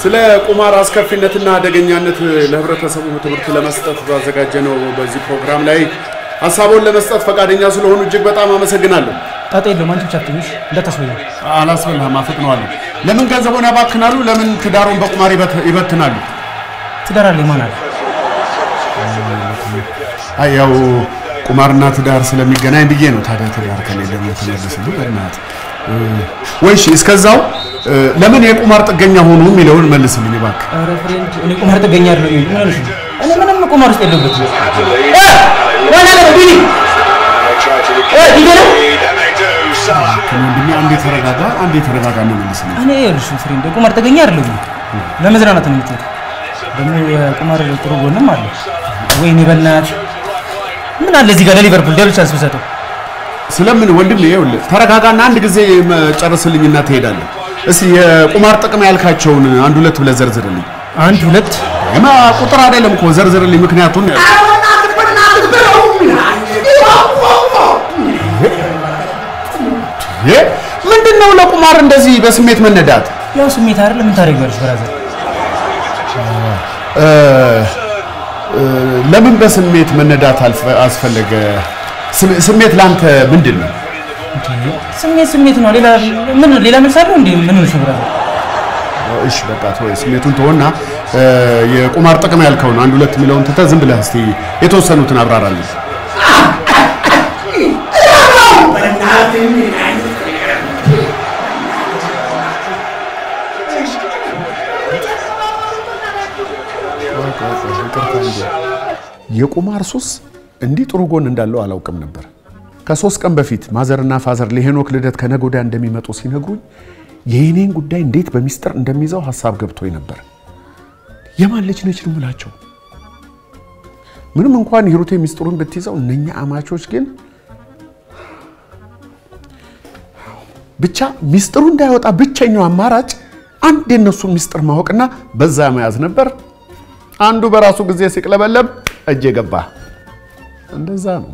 ስለ ቁማር አስከፊነትና አደገኛነት ለህብረተሰቡ ትምህርት ለመስጠት ባዘጋጀነው በዚህ ፕሮግራም ላይ ሀሳቡን ለመስጠት ፈቃደኛ ስለሆኑ እጅግ በጣም አመሰግናለሁ። ጣጣ የለውም። አንቺ ብቻ ትንሽ እንዳታስበኝ። አላስበልህም፣ አፈጥነዋለሁ። ለምን ገንዘቡን ያባክናሉ? ለምን ትዳሩን በቁማር ይበት- ይበትናሉ? ትዳር አለኝ ማን አለ? አይ ያው ቁማርና ትዳር ስለሚገናኝ ብዬ ነው። ታዲያ ትዳር ከሌለ ምን ትመልስልኝ? በእናትህ ወይ እሺ፣ እስከዛው እ፣ ለምን የቁማር ጥገኛ ሆኑ የሚለውን መልስልኝ እባክህ። ኧረ ፍሬንድ፣ እኔ ቁማር ጥገኛ አይደለሁም። ምን ሆነሽ ነው? እኔ ምንም ቁማር ውስጥ የለሁበትም። ወንድሜ አንዴ ተረጋጋ፣ አንዴ ተረጋጋ ነው መልስልኝ። እኔ ይኸውልሽ ፍሬንድ፣ ቁማር ጥገኛ አይደለሁም። ለመዝናናት ነው የምጫወተው። ደግሞ የቁማር ጥሩ ጎንም አለ። ወይኔ በእናትህ ምን አለ እዚህ ጋር ለሊቨርፑል ደብል ቻንስ ብሰጠው። ስለምን ወንድሜ ይኸውልህ ተረጋጋና አንድ ጊዜ ጨርስልኝና ትሄዳለህ። እስኪ የቁማር ጥቅም ያልካቸውን አንድ ሁለት ብለህ ዘርዝርልኝ። አንድ ሁለት እማ ቁጥር አይደለም እኮ ዘርዝርልኝ፣ ምክንያቱን ይሄ ምንድን ነው? ለቁማር እንደዚህ በስሜት መነዳት ያው ስሜት አይደል? ምን ታደርጊያለሽ ብራዘር? እ፣ እ፣ ለምን በስሜት መነዳት አልፈ- አስፈለገ? ስሜ- ስሜት ላንተ ምንድን ነው? ስሜት ስሜት ነው። ሌላ ምን ሌላ መልስ አለው እንዴ? ምን ሆነሽ ነው ብራዘር? እሺ በቃ ተወው፣ ስሜቱን ተወና እ፣ የቁማር ጥቅም ያልከውን አንድ ሁለት የሚለውን ትተህ ዝም ብለህ እስቲ የተወሰኑትን አብራራልኝ። የቁማር ሱስ እንዲህ ጥሩ ጎን እንዳለው አላውቅም ነበር። ከሶስት ቀን በፊት ማዘርና ፋዘር ለሄኖክ ልደት ከነገ ወዲያ እንደሚመጡ ሲነግሩኝ የኔን ጉዳይ እንዴት በሚስጥር እንደሚይዘው ሀሳብ ገብቶኝ ነበር። የማን ልጅ ነች ነው የምላቸው። ምንም እንኳን ሂሩቴ ሚስጥሩን ብትይዘው እነኛ አማቾች ግን ብቻ ሚስጥሩ እንዳይወጣ ብቸኛው አማራጭ አንድ የነሱን ሚስጥር ማወቅና በዛ መያዝ ነበር። አንዱ በራሱ ጊዜ ሲቅለበለብ እጄ ገባ። እንደዛ ነው።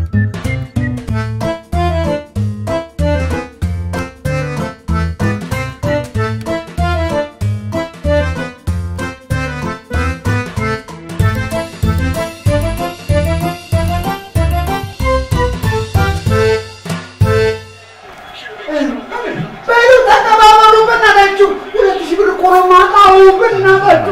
በሉ ተቀባበሉ፣ በእናታችሁ ሁለት ሺህ ብር እኮ ነው የማውቃው፣ በእናታችሁ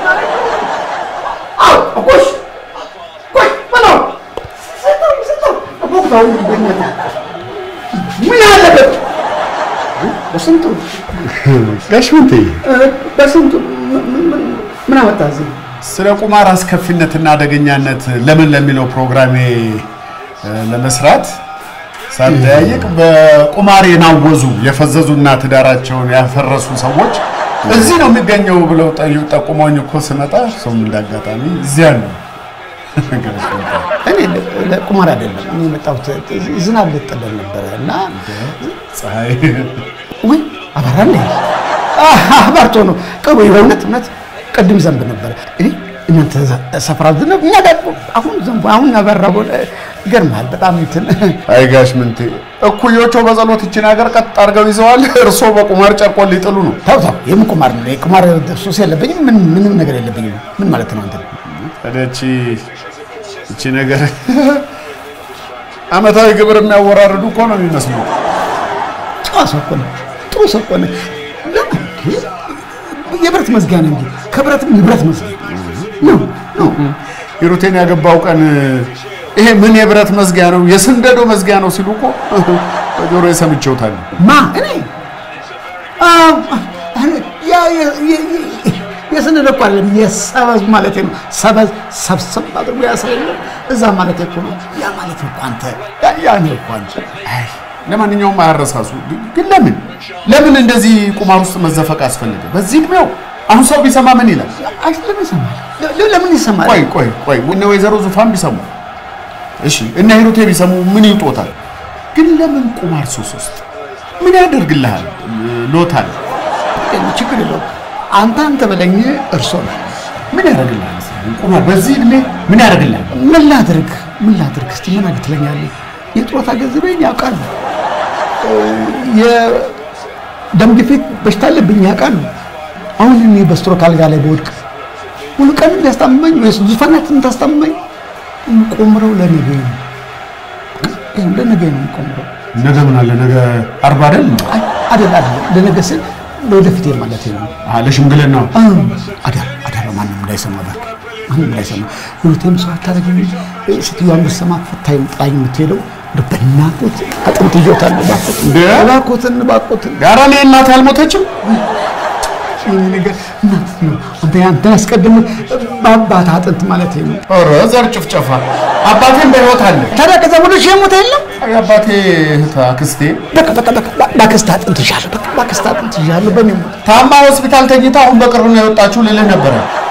አዎ፣ እኮሽ ቆይ በለው ስጠው ስጠው ቦታው በእናትህ ምን አለበት በስንቱ ጋሽ ምንቴ እ፣ በስንቱ ምን- ምን- ምን አመጣ እዚህ ስለ ቁማር አስከፊነትና አደገኛነት ለምን ለሚለው ፕሮግራሜ እ፣ ለመስራት ሳጠያይቅ በቁማር የናወዙ የፈዘዙና ትዳራቸውን ያፈረሱ ሰዎች እዚህ ነው የሚገኘው ብለው ጠዩ ጠቁመውኝ እኮ ስመጣ ሰውም እንዳጋጣሚ እዚያ ነው። እኔ ለ- ለቁማር አይደለም እኔ የመጣሁት ዝናብ ልጥለን ነበረ እና ፀሐይ ውይ አባራ እንደ አባርቶ ነው ቅሩ በእውነት እውነት ቅድም ዘንብ ነበረ እኔ እናንተ ሰፈራ ዝናብ እኛ ጋር አሁን ዘንቡ አሁን አበራ ሆነ ይገርምሃል በጣም እንትን አይ ጋሽ ምንቴ እኩዮቹ በጸሎት ይችን ሀገር ቀጥ አድርገው ይዘዋል። እርሶ በቁማር ጨርቆን ሊጥሉ ነው። ተው ተው የምን ቁማር ነው የቁማር ሱስ የለብኝም ምን ምንም ነገር የለብኝም ምን ማለት ነው አንተ ታዲያ እቺ እቺ ነገር አመታዊ ግብር የሚያወራርዱ እኮ ነው የሚመስለው። ጨዋ ሰው እኮ ነው ጥሩ ሰው እኮ ነው ለምን የብረት መዝጊያ ነው እንጂ ከብረትም የብረት መዝጊያ ነው ነው ሂሩቴን ያገባው ቀን ይሄ ምን የብረት መዝጊያ ነው የስንደዶ መዝጊያ ነው ሲሉ እኮ በጆሮ የሰምቼውታል። ማ እኔ አዎ፣ ያ የ- የ- የ- የስንል እኮ አይደለም የሰበዝ ማለት ነው። ሰበዝ ሰብሰብ አድርጎ ያስረኛል እዛ ማለት እኮ ነው። ያ ማለት እኮ አንተ ያ- ያ ነው እኮ አንተ አይ ለማንኛውም አያረሳሱ። ግን ለምን ለምን እንደዚህ ቁማር ውስጥ መዘፈቅ አስፈለገ? በዚህ እድሜው አሁን ሰው ቢሰማ ምን ይላል? አይ ለምን ይሰማል? ለ- ለምን ይሰማል? ቆይ ቆይ ቆይ እነ ወይዘሮ ዙፋን ቢሰሙ እሺ፣ እነ ሂሩቴ ቢሰሙ ምን ይውጦታል? ግን ለምን ቁማር ሱስ ውስጥ ምን ያደርግልሃል? ሎታል ችግር የለውም። አንተ አንተ በለኝ እርሶ ነው። ምን ያደርግልሃል? ቁማር በዚህ እድሜ ምን ያደርግልሃል? ምን ላድርግ ምን ላድርግ? እስቲ ምን አድርግ ትለኛለህ? የጡረታ ገንዘቤን ያውቃሉ። የደም ግፊት በሽታ አለብኝ ያውቃሉ። አሁን እኔ በስትሮክ አልጋ ላይ በወድቅ ሙሉ ቀን እንዲያስታመመኝ ወይስ ዙፋናትን ታስታመመኝ የምቆምረው ለነገ ነው። ይኸው ለነገ ነው የምቆምረው። ነገ ምን አለ? ነገ አርባ አይደል? አይ አይደል አይደል፣ ለነገ ስል ለወደፊት ማለት ነው። ለሽምግልና አዳር አዳር ማንም እንዳይሰማ እባክህ፣ ማንም እንዳይሰማ። ሁለቴም ሰው አታደርግም። ሴትዮዋን ብትሰማ ፈታኝ ጥላኝ የምትሄደው እንደው በእናትህ አጥንት ይዞታል። እንደ? እባክዎትን እባክዎትን ጋራ እኔ እናት አልሞተችም። ይሄ ነገር እናት ነው። አንተ ያንተን አስቀድም በአባት አጥንት ማለት ነው። ኧረ ዘር ጭፍጨፋ። አባቴም በሕይወት አለ። ታዲያ ከዛ ወደ ሺህ ሞት የለም። የአባቴ እህት አክስቴ በቃ በቃ በቃ በአክስት አጥንት ይዣለሁ። በቃ በአክስት አጥንት ይዣለሁ። በእኔ ሞት ታማ ሆስፒታል ተኝታ አሁን በቅርቡ ነው የወጣችው ልልህ ነበረ።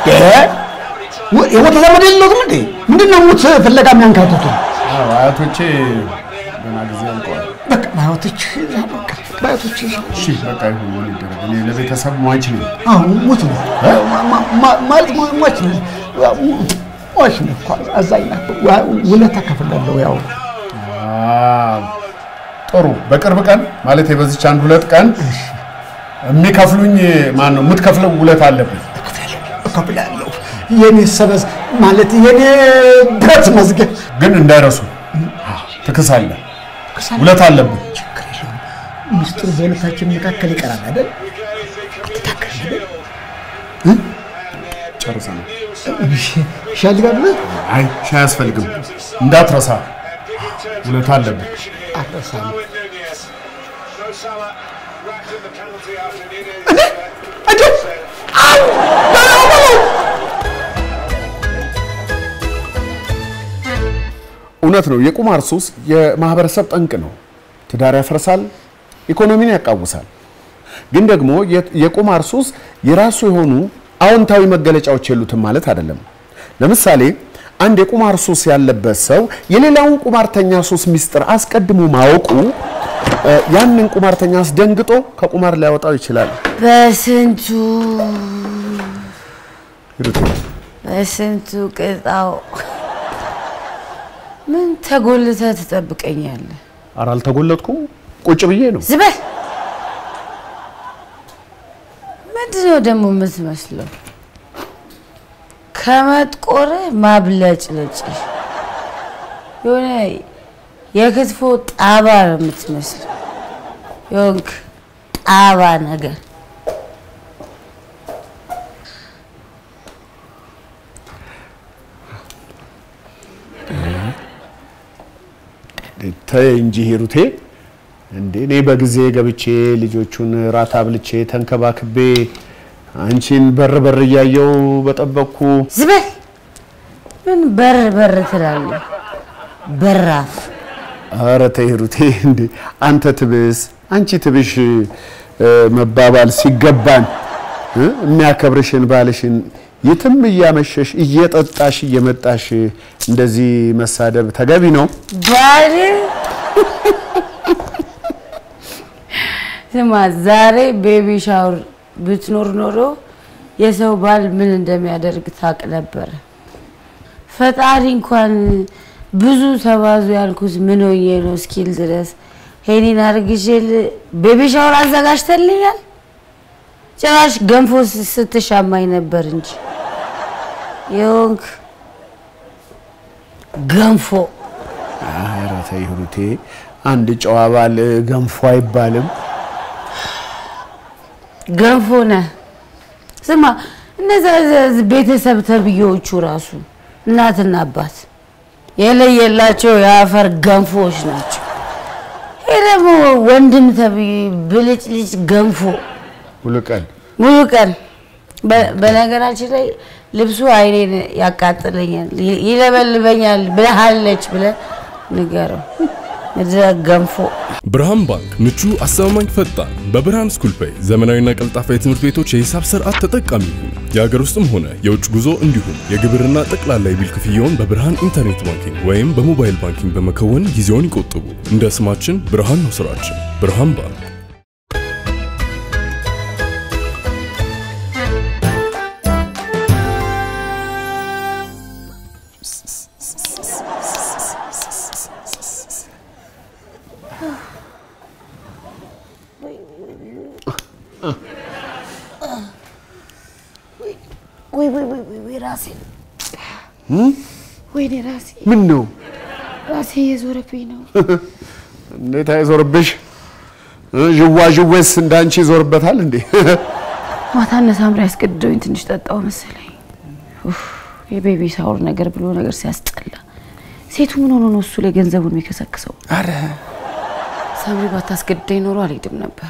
የሞተ ዘመድ የለውም እንዴ? ምንድን ነው ሙት ፍለጋ የሚያንካትቱ? አዎ አያቶቼ ገና ጊዜ አልቀዋል። በቃ ባዮቶች በቃ ባዮቶች እሺ በቃ ይሁን ምን ይደረግ። እኔ ለቤተሰብ ሟች ነኝ። አሁን ሙት ነው ማ- ማ- ማለት ሞ- ሟች ነው ሟች ነው እኮ አዛኝ ናት። ዋ- ውለታ ከፍላለሁ ያው አዎ፣ ጥሩ። በቅርብ ቀን ማለት በዚች አንድ ሁለት ቀን የሚከፍሉኝ ማን ነው? የምትከፍለው ውለት አለብኝ። እከፍላለሁ። የኔ ሰበዝ ማለት የኔ ብረት መዝገብ ግን እንዳይረሱ ትክሳለህ። ውለት አለብኝ። ችግር የለውም። ሚስጥሩ በሁለታችን መካከል ይቀራል አይደል? አትታከል አይደል? ጨርሰናል። ሻይ ልጋብዝህ? አይ ሻይ አያስፈልግም። እንዳትረሳ ውለት አለብኝ። አትረሳም። እውነት ነው። የቁማር ሱስ የማህበረሰብ ጠንቅ ነው። ትዳር ያፈርሳል፣ ኢኮኖሚን ያቃውሳል። ግን ደግሞ የ- የቁማር ሱስ የራሱ የሆኑ አዎንታዊ መገለጫዎች የሉትም ማለት አይደለም። ለምሳሌ አንድ የቁማር ሱስ ያለበት ሰው የሌላውን ቁማርተኛ ሱስ ሚስጥር አስቀድሞ ማወቁ እ፣ ያንን ቁማርተኛ አስደንግጦ ከቁማር ሊያወጣው ይችላል። በስንቱ በስንቱ ቅጣው ምን ተጎልተህ ትጠብቀኛለህ? ኧረ አልተጎለጥኩም፣ ቁጭ ብዬ ነው። ዝበል ምንድነው ደግሞ የምትመስለው? ከመጥቆርህ ማብለጭለጭ የሆነ የክትፎ ጣባ ነው የምትመስለው። የሆንክ ጣባ ነገር ተይ እንጂ ሂሩቴ፣ እንዴ እኔ በጊዜ ገብቼ ልጆቹን ራት አብልቼ ተንከባክቤ አንቺን በር በር እያየው በጠበቅኩ ዝበል ምን በር በር ትላለህ? በራፍ ኧረ ተይ ሂሩቴ፣ እንዴ አንተ ትብስ አንቺ ትብሽ እ፣ መባባል ሲገባን እ፣ የሚያከብርሽን ባልሽን የትም እያመሸሽ እየጠጣሽ እየመጣሽ እንደዚህ መሳደብ ተገቢ ነው? ባል ስማ፣ ዛሬ ቤቢ ሻወር ብትኖር ኖሮ የሰው ባል ምን እንደሚያደርግ ታውቅ ነበረ። ፈጣሪ እንኳን ብዙ ተባዙ ያልኩት ምን ሆኜ ነው እስኪል ድረስ ሄኒን አርግዤል ቤቢ ሻወር አዘጋጅተልኛል። ጭራሽ ገንፎ ስ- ስትሻማኝ ነበር እንጂ የሆንክ ገንፎ ኧረ ተይ ሂሩቴ፣ አንድ ጨዋ ባል ገንፎ አይባልም። ገንፎ ነህ። ስማ እነዛ ዘ- ቤተሰብ ተብዬዎቹ ራሱ እናትና አባት የለየላቸው የአፈር ገንፎዎች ናቸው። ይህ ደግሞ ወንድም ተብዬ ብልጭልጭ ገንፎ ሙሉ ቀን ሙሉ ቀን። በ- በነገራችን ላይ ልብሱ አይኔን ያቃጥለኛል፣ ይ- ይለበልበኛል ብለሃለች ብለህ ንገረው። ምድረ ገንፎ ብርሃን ባንክ ምቹ፣ አስተማማኝ፣ ፈጣን በብርሃን ስኩል ፔይ ዘመናዊና ቀልጣፋ የትምህርት ቤቶች የሂሳብ ስርዓት ተጠቃሚ ይሁኑ። የሀገር ውስጥም ሆነ የውጭ ጉዞ እንዲሁም የግብርና ጠቅላላ የቢል ክፍያውን በብርሃን ኢንተርኔት ባንኪንግ ወይም በሞባይል ባንኪንግ በመከወን ጊዜውን ይቆጥቡ። እንደ ስማችን ብርሃን ነው ስራችን። ብርሃን ባንክ ወይ ወይ ወይ ወይ ወይ ራሴ ወይኔ ራሴ ምን ነው ራሴ እየዞረብኝ ነው። እንዴት አይዞርብሽ? ዥዋ ዥዌስ እንዳንቺ ይዞርበታል እንዴ? ማታ እነ ሳምሪ ያስገድደውኝ ትንሽ ጠጣው መሰለኝ። ኡፍ፣ የቤቢ ሳውር ነገር ብሎ ነገር ሲያስጠላ። ሴቱ ምን ሆኖ ነው እሱ ላይ ገንዘቡን የሚከሰክሰው? አረ ሳምሪ ባታስገድደኝ ኖሮ አልሄድም ነበር።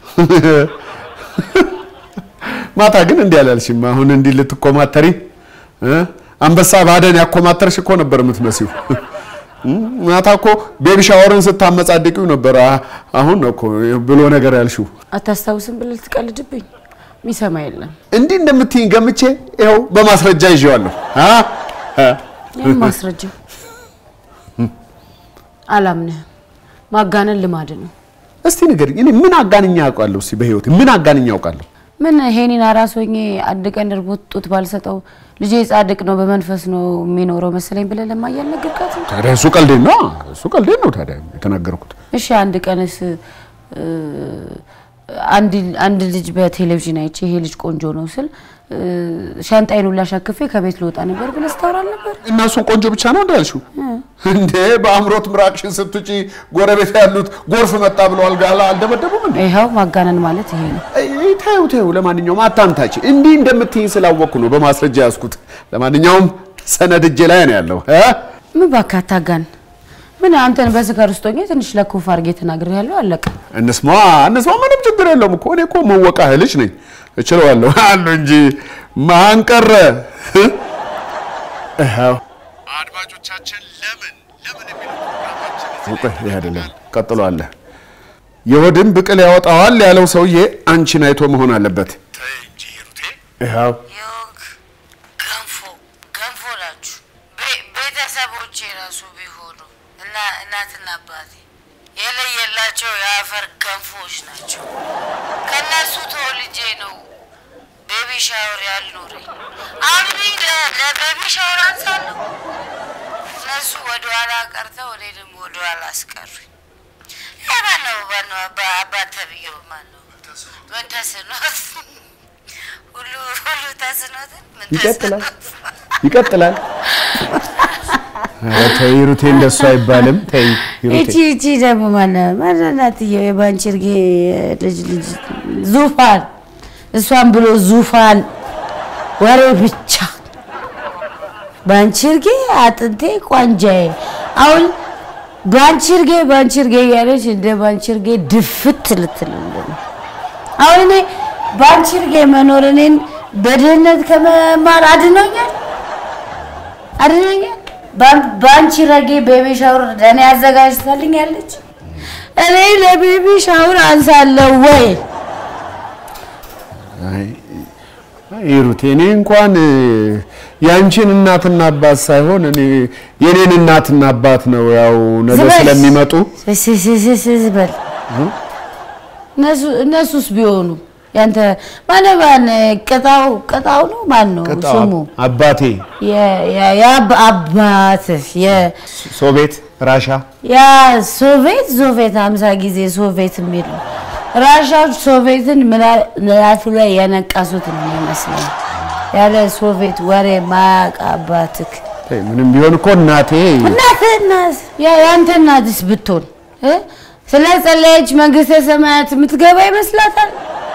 ማታ ግን እንዲህ አላልሽም። አሁን እንዲህ ልትኮማተሪ እ? አንበሳ ባደን ያኮማተርሽ እኮ ነበር የምትመሲው። ማታ እኮ ቤቢ ሻወርን ስታመጻድቂው ነበር። አ- አሁን ነው እኮ ብሎ ነገር ያልሽው። አታስታውስም ብለህ ልትቀልድብኝ? የሚሰማ የለም። እንዲህ እንደምትይኝ ገምቼ ይኸው በማስረጃ ይዤዋለሁ። አ? አ? ይህም ማስረጃ አላምንህም። ማጋነን ልማድ ነው። እስቲ ንገሪኝ፣ እኔ ምን አጋንኛ ያውቃለሁ? እስቲ በህይወቴ ምን አጋንኛ ያውቃለሁ? ምን ሄኒን አራስ ሆኜ አንድ ቀን እርቦት ጡት ባልሰጠው ልጄ ጻድቅ ነው በመንፈስ ነው የሚኖረው መሰለኝ ብለህ ለማየ አልነገርካትም? ታዲያ እሱ ቀልዴን ነው፣ እሱ ቀልዴን ነው ታዲያ የተናገርኩት። እሺ አንድ ቀንስ እ፣ አንድ አንድ ልጅ በቴሌቪዥን አይቼ ይሄ ልጅ ቆንጆ ነው ስል እ፣ ሻንጣዬን ሁላ ሸክፌ ከቤት ልወጣ ነበር ብለህ ስታወራ ነበር። እና እሱን ቆንጆ ብቻ ነው እንዳልሽው እንዴ? በአእምሮት ምራቅሽን ስትጪ ጎረቤት ያሉት ጎርፍ መጣ ብለው አልጋ አልደበደቡም እንዴ? ይኸው ማጋነን ማለት ይሄ ነው። አይ፣ ተይው ተይው። ለማንኛውም አታምታች። እንዲህ እንደምትይኝ ስላወቅኩ ነው በማስረጃ ያዝኩት። ለማንኛውም ሰነድ እጄ ላይ ነው ያለው እ? ምን እባክህ አታጋን። ምን አንተን በስካር ውስጥ ሆኜ ትንሽ ለኮፍ አድርጌ ተናግሬያለሁ። አለቀ። እንስማ እንስማ፣ ምንም ችግር የለውም እኮ እኔ እኮ መወቃህ ልጅ ነኝ እችለዋለሁ አሉ እንጂ ማን ቀረ? ይኸው አድማጮቻችን ለምን ለምን የሚለው ይህ አይደለም ቀጥሎ አለ። የሆድን ብቅል ያወጣዋል ያለው ሰውዬ አንቺን አይቶ መሆን አለበት። ይኸው ዮግ ገንፎ ገንፎ ናችሁ። ቤ- ቤተሰቦቼ ራሱ ቢሆኑ እና እናትና አባቴ የለየላቸው የአፈር ገንፎዎች ናቸው። ከእነሱ ተወልጄ ነው ቤቢ ሻወር ያልኖረኝ። አሁን እኔ ለ- ለቤቢ ሻወር አንሳለሁ። እነሱ ወደኋላ ቀርተው እኔ ደግሞ ወደኋላ አስቀሩኝ። ይሄ ማነው ማነው አባ- አባት ተብዬው ማነው? ምን ተስኖት ሁሉ ሁሉ ተስኖትን ምን ይቀጥላል ተስኖት ይቀጥላል። ኧረ ተይ ሩቴ፣ እንደሱ አይባልም። ተይ እቺ ሩቴ። እቺ ደግሞ ማነው ማናትየው የባንቺርጌ ልጅ ልጅ ዙፋን እሷን ብሎ ዙፋን ወሬ ብቻ ባንቺርጌ አጥንቴ ቋንጃዬ አሁን ባንቺርጌ ባንቺርጌ እያለች እንደ ባንቺርጌ ድፍት ልትልልን ነው። አሁን እኔ ባንቺርጌ መኖር እኔን በድህነት ከመማር አድኖኛል አድኖኛል። ባን- ባንቺ ረጌ ቤቢ ሻወር ለእኔ አዘጋጅታልኛለች። እኔ ለቤቢ ሻወር አንሳለሁ ወይ? አይ አይ ሩቴ፣ እኔ እንኳን እ፣ ያንቺን እናትና አባት ሳይሆን እኔ የኔን እናትና አባት ነው ያው ነገ ዝም በል። ስለሚመጡ ስስስስስ በል እነሱ- እነሱስ ቢሆኑ ያንተ ማነው ማን ቅጣው ቅጣው ነው ማን ነው ቅጣው ስሙ? አባቴ የ- የ- የአብ- አባትህ የ- ሶቪየት ራሻ ያ ሶቪየት ሶቪየት ሀምሳ ጊዜ ሶቪየት የሚል ነው። ራሻዎች ሶቪየትን ምላ- ምላሱ ላይ ያነቀሱት ነው የሚመስለኝ። ያለ ሶቪየት ወሬ ማያውቅ አባትህ ተይ፣ ምንም ቢሆን እኮ እናቴ እናትህ እናት ያ- ያንተ እናትስ ብትሆን እ? ስለ ጸለየች መንግስተ ሰማያት የምትገባ ይመስላታል?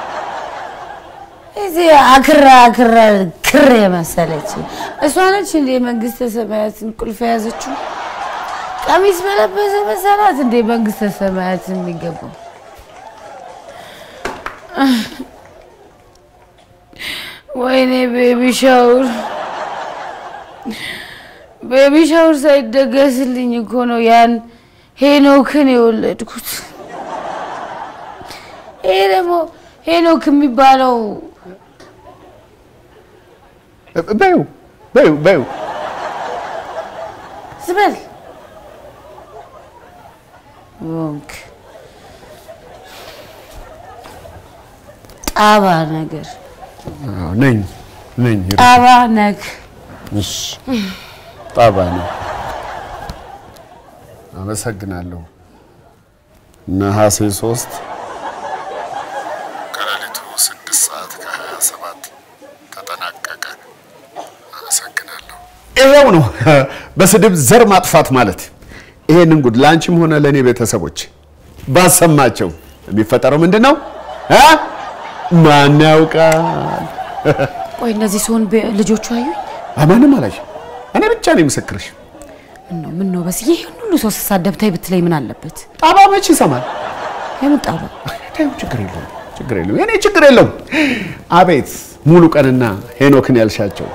እዚህ አክራ አክራ ክር የመሰለች እሷ ነች እንዴ መንግስተ ሰማያትን ቁልፍ የያዘችው? ቀሚስ በለበሰ መሰላት እንዴ መንግስተ ሰማያት የሚገባው? ወይኔ ቤቢ ሻውር ቤቢ ሻውር ሳይደገስልኝ እኮ ነው ያን ሄኖክን የወለድኩት። ይሄ ደግሞ ሄኖክ የሚባለው በዩ በዩ በዩ ዝበል ዮንክ ጣባ ነገር አዎ፣ ነኝ ነኝ ሩቴ። ጣባ ነግ እሺ፣ ጣባ ነው። አመሰግናለሁ። ነሐሴ ሶስት ከሌሊቱ ስድስት ሰዓት ከሀያ ሰባት ተጠናቀቀ። ይሄው ነው በስድብ ዘር ማጥፋት ማለት። ይሄንን ጉድ ለአንቺም ሆነ ለእኔ ቤተሰቦች ባሰማቸው የሚፈጠረው ምንድን ነው እ? ማን ያውቃል? ቆይ እነዚህ ሲሆን ልጆቹ አዩኝ። ማንም አላየም። እኔ ብቻ ነኝ ምስክርሽ። ምን ነው ምን ነው በስዬ ይህን ሁሉ ሰው ስሳደብ ተይ ብትለኝ ምን አለበት? ጣባ መች ይሰማል? የምን ጣባ? ተይው፣ ችግር የለውም ችግር የለውም የኔ ችግር የለውም። አቤት ሙሉ ቀንና ሄኖክን ያልሻቸው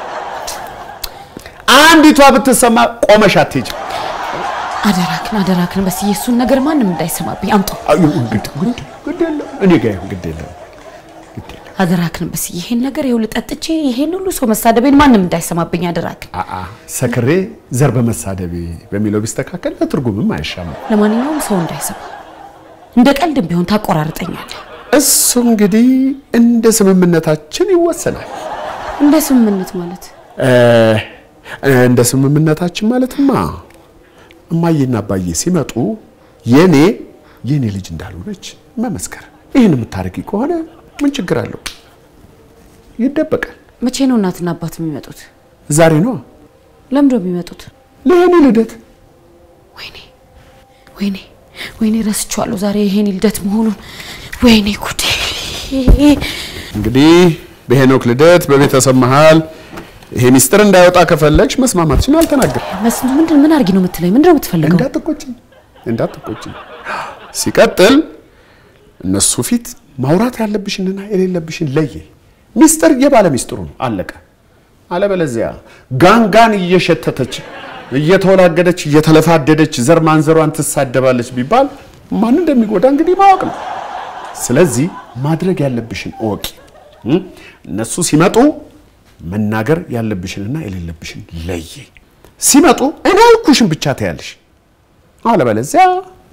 አንዲቷ ብትሰማ ቆመሽ አትሄጂም። አደራክን አደራክን በስዬ እሱን ነገር ማንም እንዳይሰማብኝ አምጣው። አዩ፣ ግድ ግድ ግድ የለም እኔ ጋር ይሁን፣ ግድ የለም ግድ የለም። አደራክን በስዬ ይሄን ነገር ይኸውልህ ጠጥቼ ይሄን ሁሉ ሰው መሳደቤን ማንም እንዳይሰማብኝ አደራክን። አአ ሰክሬ ዘር በመሳደቤ በሚለው ቢስተካከል ለትርጉምም አይሻማም። ለማንኛውም ሰው እንዳይሰማ እንደ ቀልድም ቢሆን ታቆራርጠኛለህ። እሱ እንግዲህ እንደ ስምምነታችን ይወሰናል። እንደ ስምምነት ማለት እ፣ እንደ ስምምነታችን ማለትማ እማዬና አባዬ ሲመጡ የኔ የኔ ልጅ እንዳልሆነች መመስከር። ይህን የምታደርጊ ከሆነ ምን ችግር አለው? ይደበቃል። መቼ ነው እናትና አባት የሚመጡት? ዛሬ ነው ለምንድን ነው የሚመጡት? ለእኔ ልደት። ወይኔ ወይኔ ወይኔ ረስቼዋለሁ ዛሬ ይሄን ልደት መሆኑን። ወይኔ ጉዴ! እንግዲህ በሄኖክ ልደት በቤተሰብ መሃል ይሄ ሚስጥር እንዳይወጣ ከፈለግሽ መስማማትሽን አልተናገርም። መስሉ ምንድን ምን አድርጊ ነው የምትለኝ? ምንድን ነው የምትፈልገው? እንዳትቆጭኝ እንዳትቆጭኝ። ሲቀጥል እነሱ ፊት ማውራት ያለብሽንና የሌለብሽን ለየ። ሚስጥር የባለ ሚስጥሩ ነው፣ አለቀ። አለበለዚያ ጋንጋን እየሸተተች እየተወላገደች እየተለፋደደች ዘር ማንዘሯን ትሳደባለች ቢባል ማን እንደሚጎዳ እንግዲህ ማወቅ ነው። ስለዚህ ማድረግ ያለብሽን እወቂ። እ? እነሱ ሲመጡ መናገር ያለብሽንና የሌለብሽን ለየ። ሲመጡ እኔ ያልኩሽን ብቻ ታያለሽ። አለበለዚያ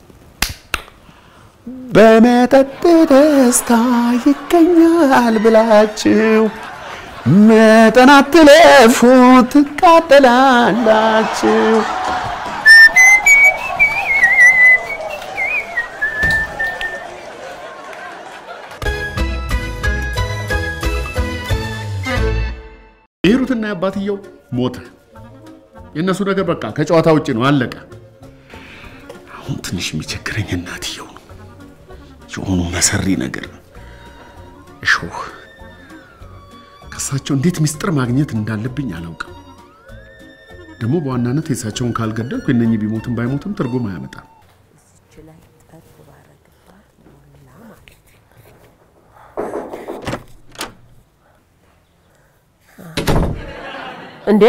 በመጠጥ ደስታ ይገኛል ብላችሁ መጠን አትለፉ፣ ትቃጠላላችሁ። የሂሩትና የአባትየው ሞተ። የእነሱ ነገር በቃ ከጨዋታ ውጭ ነው፣ አለቀ። አሁን ትንሽ የሚቸግረኝ እናትየው ነው። የሆኑ መሰሪ ነገር እሾህ ከእሳቸው እንዴት ምስጢር ማግኘት እንዳለብኝ አላውቅም። ደግሞ በዋናነት የእሳቸውን ካልገደልኩ የእነኚህ ቢሞትም ባይሞትም ትርጉም አያመጣም። እንዴ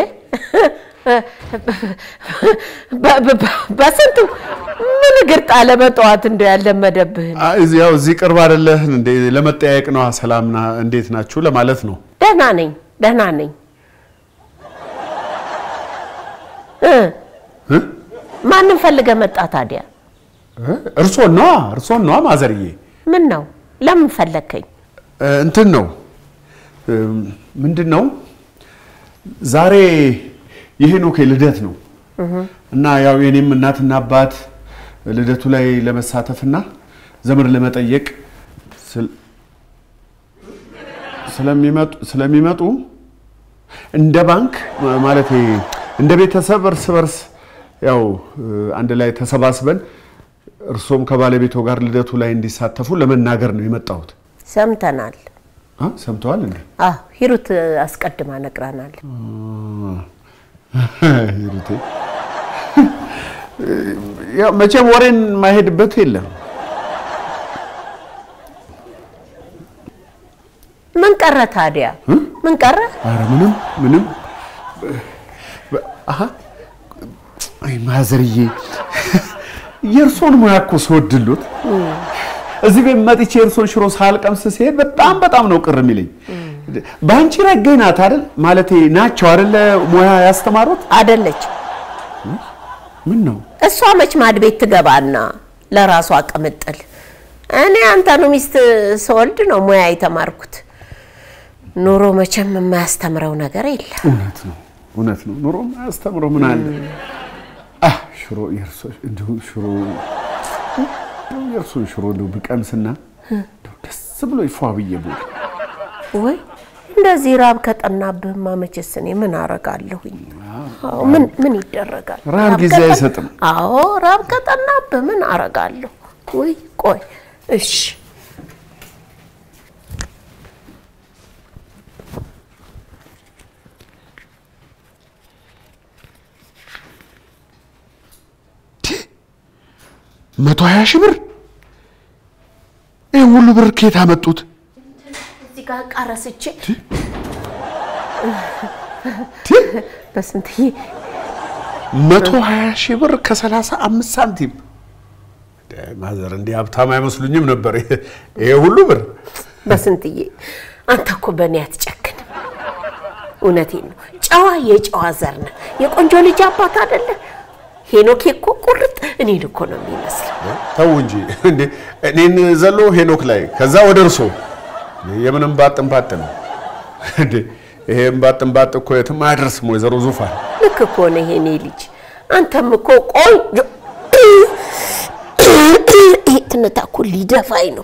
በስንቱ ምን እግር ጣለ በጠዋት እንደው ያለመደብህን። ያው እዚህ ቅርብ አይደለህ እንዴ? ለመጠያየቅ ነው። ሰላምና እንዴት ናችሁ ለማለት ነው። ደህና ነኝ ደህና ነኝ እ እ? ማንም ፈልገ መጣ ታዲያ? እርሶን ነዋ እርሶን ነዋ ማዘርዬ። ምን ነው ለምን ፈለግከኝ? እ፣ እንትን ነው እ፣ ምንድን ነው ዛሬ የሄኖክ ልደት ነው እና ያው የኔም እናትና አባት ልደቱ ላይ ለመሳተፍና ዘመድ ለመጠየቅ ስል- ስለሚመጡ ስለሚመጡ እንደ ባንክ ማለት እንደ ቤተሰብ እርስ በርስ ያው እ፣ አንድ ላይ ተሰባስበን እርሶም ከባለቤቶ ጋር ልደቱ ላይ እንዲሳተፉ ለመናገር ነው የመጣሁት። ሰምተናል። አ ሰምተዋል እንዴ? አዎ ሂሩት አስቀድማ ነግራናል። ሂሩቴ ያው መቼም ወሬን ማሄድበት የለም። ምን ቀረ ታዲያ? ምን ቀረ? አረ ምንም ምንም። አሀ አይ ማዘርዬ የእርሶን ሙያ እኮ ስወድሎት እዚህ ቤት መጥቼ የእርሶን ሽሮ ሳልቀምስ ሲሄድ በጣም በጣም ነው ቅር የሚለኝ። በአንቺ ረገኝ ናት አይደል? ማለቴ ናቸው አይደለ? ሙያ ያስተማሩት አደለች ምን ነው እሷ መች ማድ ቤት ትገባና ለራሷ ቅምጥል። እኔ አንተኑ ሚስት ስወልድ ነው ሙያ የተማርኩት። ኑሮ መቼም የማያስተምረው ነገር የለም። እውነት ነው እውነት ነው። ኑሮ አያስተምረው ምን አለ አህ ሽሮ የእርሶ እንዲሁ ሽሮ የእርሶን ሽሮ እንደው ብቀምስና እንደው ደስ ብሎ ይፏ ብዬ ቦል ወይ እንደዚህ ራብ ከጠናብህማ መቼስ እኔ ምን አረጋለሁኝ? አዎ፣ ምን ምን ይደረጋል? ረሃብ ጊዜ ቀጠን- አይሰጥም። አዎ ራብ ቀጠናብህ ምን አረጋለሁ? ወይ ቆይ እሺ መቶ ሀያ ሺህ ብር ይህ ሁሉ ብር ከየት አመጡት? እዚህ ጋር ዕቃ ረስቼ በስንትዬ መቶ ሀያ ሺህ ብር ከሰላሳ አምስት ሳንቲም ማዘር እንዲህ ሀብታም አይመስሉኝም ነበር። ይሄ ሁሉ ብር በስንትዬ አንተ እኮ በእኔ አትጨክንም። እውነቴን ነው። ጨዋ የጨዋ ዘር ነህ። የቆንጆ ልጅ አባት አይደለ? ሄኖኬ እኮ ቁርጥ እኔን እኮ ነው የሚመስለው። ተው እንጂ እንዴ! እኔን ዘሎ ሄኖክ ላይ ከዛ ወደ እርሶ የምንም ባጥን ባጥ ነው እንዴ! ይሄም ባጥን ባጥ እኮ የትም አያደርስም። ወይዘሮ ዙፋን ልክ እኮ ነህ የኔ ልጅ። አንተም እኮ ቆንጆ ይሄ ትንታ እኮ ሊደፋኝ ነው።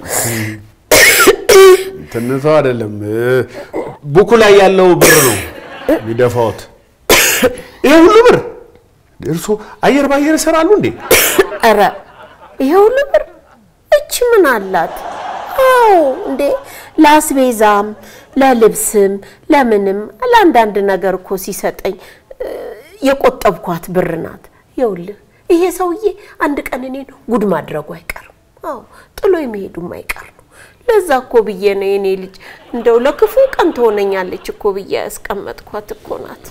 ትንተው አይደለም ቡኩ ላይ ያለው ብር ነው የሚደፋዎት። ይሄ ሁሉ ብር እርሶ አየር ባየር ይሰራሉ እንዴ? ኧረ ይሄ ሁሉ ብር እች ምን አላት? አዎ እንዴ ለአስቤዛም ለልብስም ለምንም ለአንዳንድ ነገር እኮ ሲሰጠኝ እ፣ የቆጠብኳት ብር ናት። ይኸውልህ ይሄ ሰውዬ አንድ ቀን እኔን ጉድ ማድረጉ አይቀርም። አዎ ጥሎ የሚሄዱም አይቀር ነው። ለዛ እኮ ብዬ ነው የኔ ልጅ እንደው ለክፉ ቀን ትሆነኛለች እኮ ብዬ ያስቀመጥኳት እኮ ናት።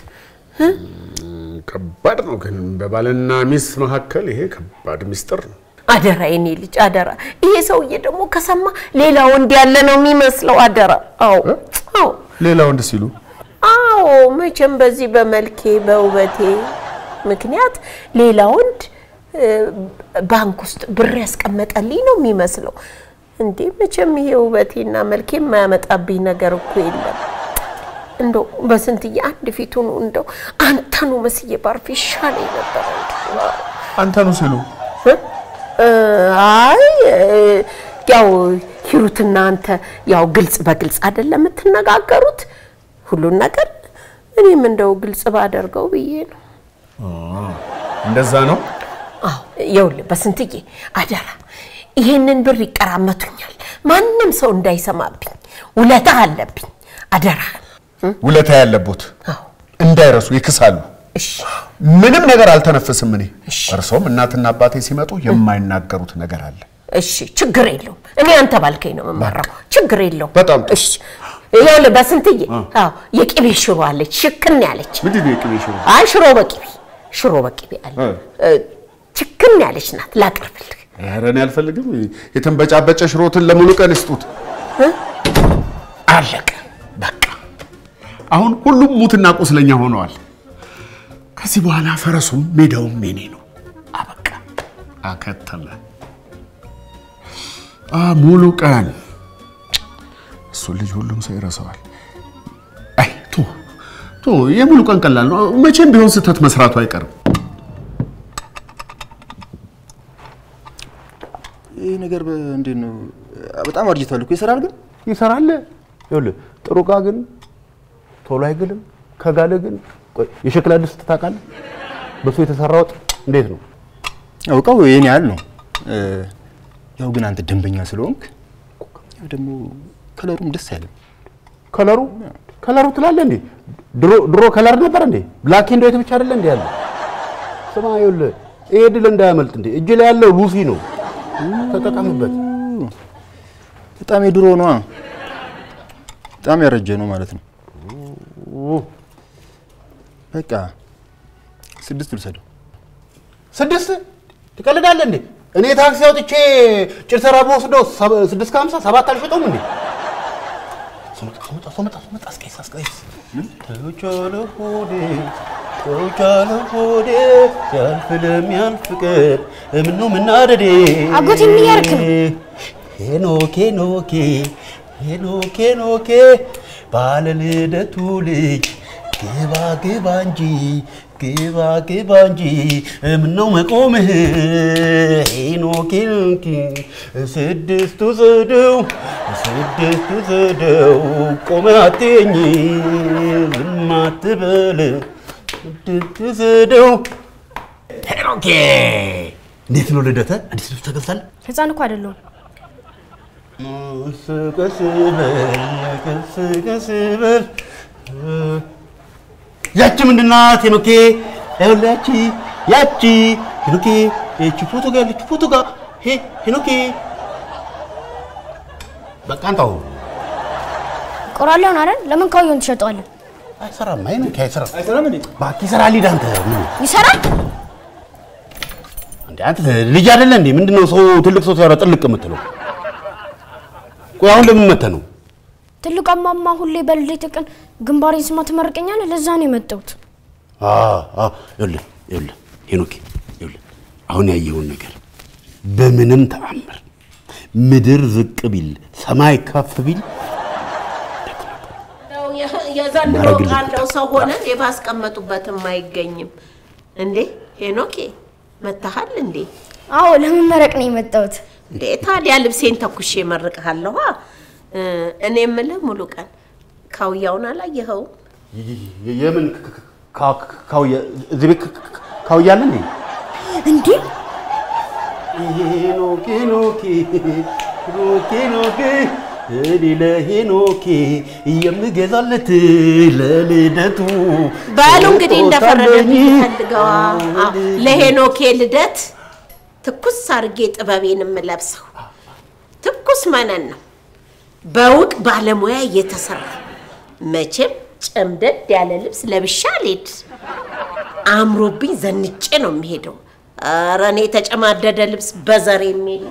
ከባድ ነው ግን በባልና ሚስት መካከል ይሄ ከባድ ሚስጥር ነው። አደራ የኔ ልጅ አደራ። ይሄ ሰውዬ ደግሞ ከሰማ ሌላ ወንድ ያለ ነው የሚመስለው። አደራ። አዎ አዎ ሌላ ወንድ ሲሉ አዎ መቼም በዚህ በመልኬ በውበቴ ምክንያት ሌላ ወንድ እ፣ ባንክ ውስጥ ብር ያስቀመጠልኝ ነው የሚመስለው። እንዴ መቼም ይሄ ውበቴና መልኬ የማያመጣብኝ ነገር እኮ የለም። እንደው በስንትዬ አንድ ፊቱን እንደው አንተኑ መስዬ ባርፍ ይሻለኝ ነበር። እንደው አንተ ነው ሲሉ እ፣ አይ እ፣ ያው ሂሩትና አንተ ያው ግልጽ በግልጽ አይደለም የምትነጋገሩት ሁሉን ነገር እኔም እንደው ግልጽ ባደርገው ብዬ ነው። እንደዛ ነው። አዎ ይኸውልህ በስንትዬ አደራ ይሄንን ብር ይቀራመቱኛል፣ ማንም ሰው እንዳይሰማብኝ፣ ውለታ አለብኝ። አደራ ውለታ ያለቦት አዎ እንዳይረሱ ይክሳሉ። እሺ ምንም ነገር አልተነፍስም። እኔ እርሶም እናትና አባቴ ሲመጡ የማይናገሩት ነገር አለ። እሺ ችግር የለውም። እኔ አንተ ባልከኝ ነው የምመራው። ችግር የለውም። በጣም ጥሩ። እሺ ይኸውልህ በስንትዬ አዎ የቅቤ ሽሮ አለች፣ ሽክን ያለች ምንድን ነው የቅቤ ሽሮ? አይ ሽሮ በቅቤ ሽሮ በቅቤ አለ እ። እ፣ ችክን ያለች ናት። ላቅርብልህ። ኧረ እኔ አልፈልግም። የተንበጫበጨ ሽሮትን ለሙሉ ቀን ይስጡት። አለቀ በቃ። አሁን ሁሉም ሙትና ቁስለኛ ሆነዋል። ከዚህ በኋላ ፈረሱም ሜዳውም የኔ ነው። አበቃ፣ አከተመ። አ ሙሉ ቀን እሱ ልጅ ሁሉም ሰው ይረሳዋል። አይ ቶ ቶ የሙሉ ቀን ቀላል ነው። መቼም ቢሆን ስህተት መስራቱ አይቀርም። ይህ ነገር በ- እንዴት ነው? በጣም አርጅቷል እኮ ይሰራል ግን ይሰራል። ይኸውልህ ጥሩ ዕቃ ግን ቶሎ አይግልም። ከጋለ ግን ቆይ የሸክላ ድስት ታውቃለህ? በሱ የተሰራ ወጥ እንዴት ነው? አውቀው የኔ ያህል ነው። እ፣ ያው ግን አንተ ደንበኛ ስለሆንክ ያው ደግሞ ከለሩም ደስ አይልም። ከለሩ ከለሩ ትላለህ እንዴ? ድሮ ድሮ ከለር ነበር እንዴ? ብላክ ኤንድ ዋይት ብቻ አይደለ እንዴ ያለው? ስማ ይኸውልህ ይሄ ድል እንዳያመልጥ እንዴ እጅ ላይ ያለው ሉሲ ነው። ተጠቀምበት። በጣም የድሮ ነዋ። በጣም ያረጀ ነው ማለት ነው። በቃ ስድስት ልውሰደው። ስድስት ትቀልዳለህ እንዴ? እኔ ታክሲ አውጥቼ ጭርሰራ በወስደው ሰ- ስድስት ከሀምሳ ሰባት አልሸጠውም እንዴ? ሶመጣ ሶመጣ ሶመጣ ሶመጣ አስቀይስ አስቀይስ ተውቻለ ሆዴ ተውቻለ ሆዴ ያልፍ ለሚያልፍ ቀን ምነው ምናደዴ አጎቴ ምን እያደረክ ነው? ሄኖኬ ኖኬ ሄኖኬ ኖኬ ባለ ልደቱ ልጅ ግባ ግባ እንጂ ግባ ግባ እንጂ ምነው መቆምህ ሄኖኬ ኖኬ ስድስቱ ዘደው ስድስቱ ዘደው ቆመ አትኝ ዝም አትበል ትስደው ሄኖኬ እንዴት ነው ልደተ? አዲስ ልብስ ተገዝታል? ህፃን እኮ አይደለሁም። ቀስ በል ቀስ ቀስ በል ያቺ ምንድን ናት ሄኖኬ? ይኸውልህ ያቺ ያቺ ሄኖኬ ይቺ ፎቶ ጋር ያለች ፎቶ ጋር ሄ ሄኖኬ በቃ አንተው ቆራለሁን አይደል? ለምን ካውየውን ትሸጠዋለህ? አይሰራም። አይ ሄኖኬ አይሰራም። አይሰራም እንዴ? እባክህ ይሰራል። ሂድ አንተ ምን ይሰራል። እንዴ አንተ ልጅ አይደለ እንዴ? ምንድነው ሰው ትልቅ ሰው ሲያወራ ጥልቅ የምትለው? ቆይ አሁን ለምን መተህ ነው? ትልቅ አማማ ሁሌ በልደቴ ቀን ግንባሬን ስማ ትመርቀኛለህ። ለዛ ነው የመጣሁት። አዎ አዎ፣ ይኸውልህ ይኸውልህ ሄኖኬ ይኸውልህ አሁን ያየኸውን ነገር በምንም ተአምር ምድር ዝቅ ቢል ሰማይ ከፍ ቢል የዘንድሮ ማረግልኝ ቃለው ሰው ሆነን የባስቀመጡበትም አይገኝም እንዴ ሄኖኬ መታሃል እንዴ አዎ ለመመረቅ ነው የመጣሁት። እንዴ ታዲያ ልብሴን ተኩሼ እመርቅሃለሁ እኔ የምልህ ሙሉ ቀን ካውያውን አላየኸውም የምን ካውያ እዚህ ቤት ካውያ አለ እንዴ? እንዴ ሄኖክ ሄኖክ ሄኖክ ሄኖክ እኔ ለሄኖኬ የምገዛለት ለልደቱ በሉ እንግዲህ እንደፈረደብኝ ስጦታ ፈልገዋ ለሄኖኬ ልደት ትኩስ አርጌ ጥበቤን የምለብሰው ትኩስ መነን ነው በውቅ ባለሙያ እየተሰራ መቼም ጨምደድ ያለ ልብስ ለብሻ አልሄድ አምሮብኝ ዘንጬ ነው የሚሄደው ኧረ እኔ የተጨማደደ ልብስ በዘር የሚል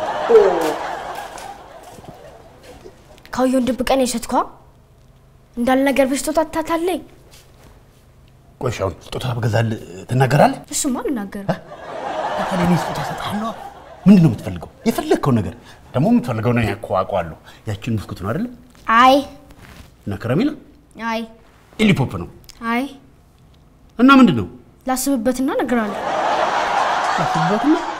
ካውየውን ድብቀን የሸጥኳ እንዳልነገር በስጦታ ታታለኝ። ቆይ እሺ፣ አሁን ስጦታ ብገዛልህ ትናገራለህ? እሱማ አልናገርም። ታዲያ እኔ ስጦታ እሰጥሃለሁ። ምንድን ነው የምትፈልገው? የፈለግከው ነገር ደግሞ የምትፈልገው ነው እኮ አውቀዋለሁ። ያችን ብስኩት ነው አይደለ? አይ እና ከረሜላ አይ ኢሊፖፕ ነው አይ እና ምንድን ነው ላስብበትና እነግርሃለሁ። ላስብበትና